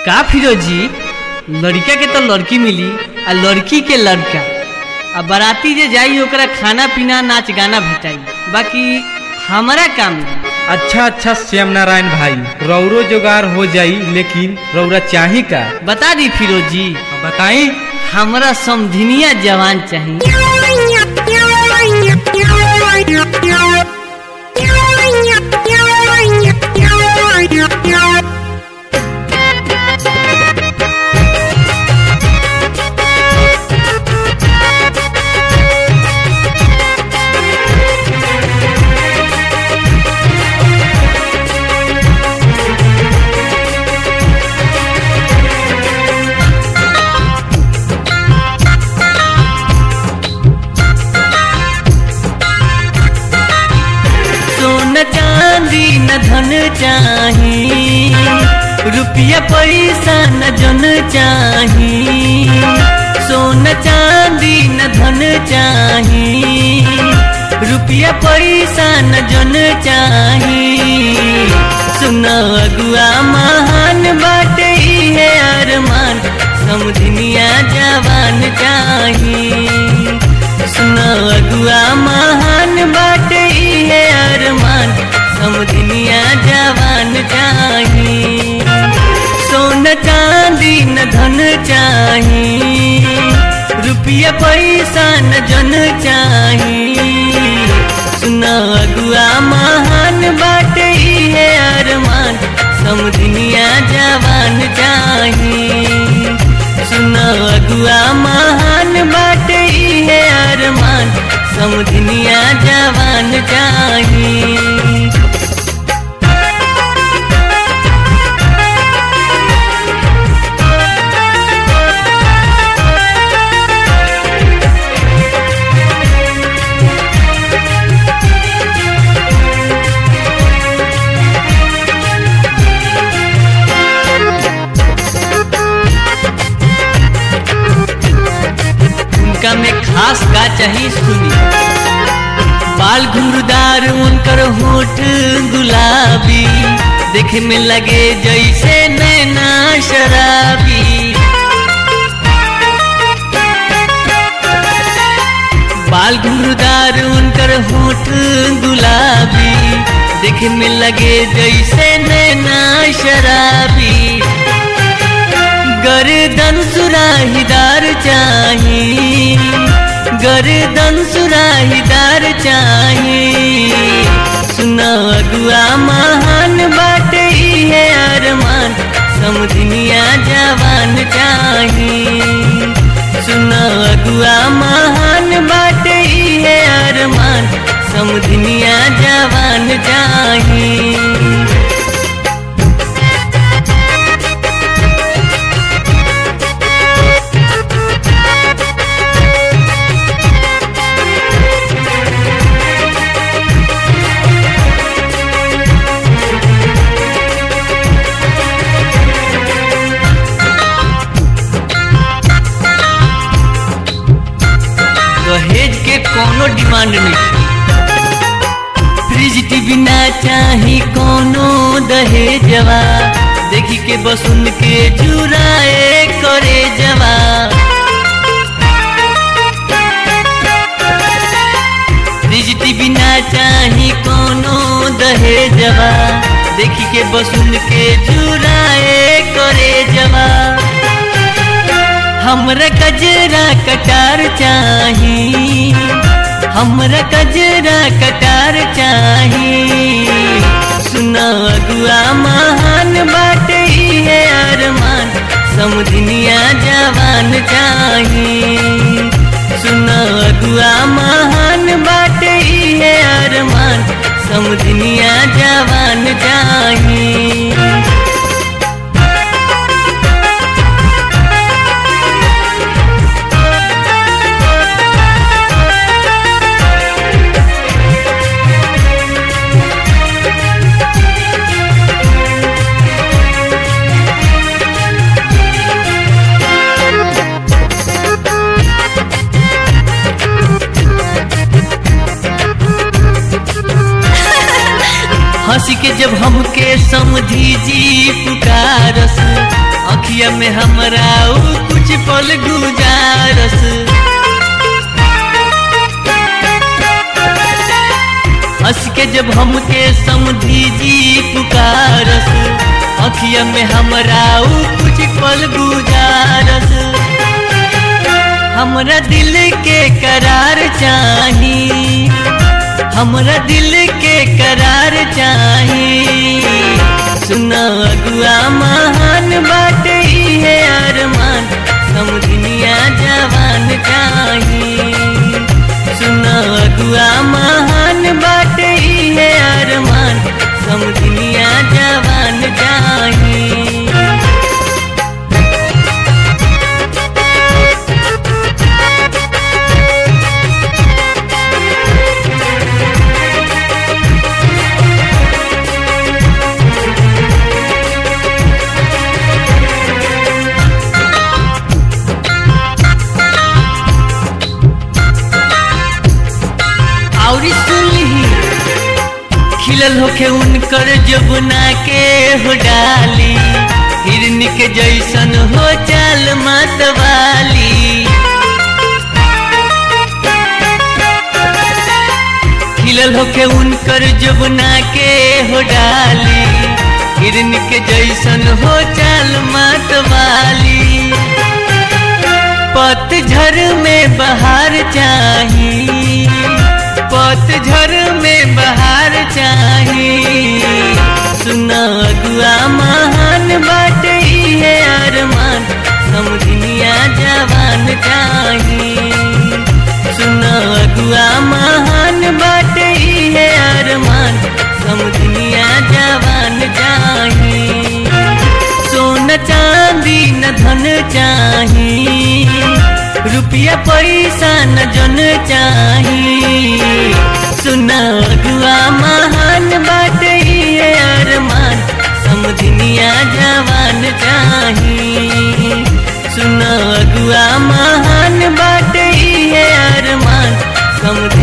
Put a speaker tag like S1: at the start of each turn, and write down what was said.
S1: का फिरोजी लड़का के तो लड़की मिली आ लड़की के लड़का आ बाराती जे जाई ओकरा खाना पीना नाच गाना भेटाई बाकी हमारा काम ना
S2: अच्छा अच्छा श्याम नारायण भाई रौरो जोगार हो जाई लेकिन रौरा चाही का
S1: बता दी फिरोजी
S2: बताई
S1: हमरा समधिनिया जवान चाहिए सोन चांदी न धन चाही रुपया पैसा न जन चाही सोन चांदी न धन चाही रुपया पैसा न जन चाही सुन अगुआ महान बाटे है अरमान समझनिया जवान चाही सुन अगुआ महान बाटे है अरमान समझनिया जवान चाही सोन चांदी न धन चाही रुपया पैसा न जन चाही सुन अगुआ महान बाटे है अरमान समझनिया जवान चाही सुन अगुआ महान बाटे है अरमान समझनिया जवान चाही उनका में खास का चाहिए सुनी बाल घुंघरूदार उनकर होठ गुलाबी देखे में लगे जैसे नैना शराबी बाल घुंघरूदार उनकर होठ गुलाबी देखे में लगे जैसे नैना शराबी गर्दन सुराहीदार चाही गर्दन सुराहीदार चाही सुन अगुआ महान बाटे है अरमान समझनिया जवान चाही सुन अगुआ महान बाटे है अरमान समझनिया जवान चाही दहेज के कोनो डिमांड नहीं फ्रिज टीवी ना चाही कोनो दहेजवा देखी के बस उनके जुराए करे जवा फ्रिज टीवी ना चाही कोनो दहेजवा देखी के बस उनके जुराए करे जवा हमरा कजरा कटार चाही हमरा कजरा कटार चाही सुन अगुआ महान बाटे है अरमान समझनिया जवान चाही सुन अगुआ महान बाटे है अरमान समझनिया जवान चाही हंस के जब हमके समझी जी पुकारस अखिया में हमरा ऊ कुछ पल गुजारस हंस के जब हमके समझी जी पुकारस अखिया में हमरा ऊ कुछ पल गुजारस हमरा दिल के करार चाही हमरा दिल के करार चाही सुना अगुआ महान बात ही है अरमान समझनिया जवान चाही सुना अगुआ महान बात ही है अरमान समझनिया जवान चाही और सुनही खिलल होखे उनकर जबना के हो डाली हिरन के जैसन हो चाल मतवाली खिलल होखे उनकर जबना के हो डाली हिरन के जैसन हो चाल मतवाली पतझर में बहार चाही पतझर में बहार चाही सुना अगुआ महान बात ही है अरमान समझनिया जवान चाही सुना अगुआ महान बात ही है अरमान समझनिया जवान चाही सोन चांदी न धन चाही रुपया पैसा न जन चाही सुना अगुआ महान बात ही है अरमान समझनिया जवान चाही सुना अगुआ महान बात ही है अरमान समझ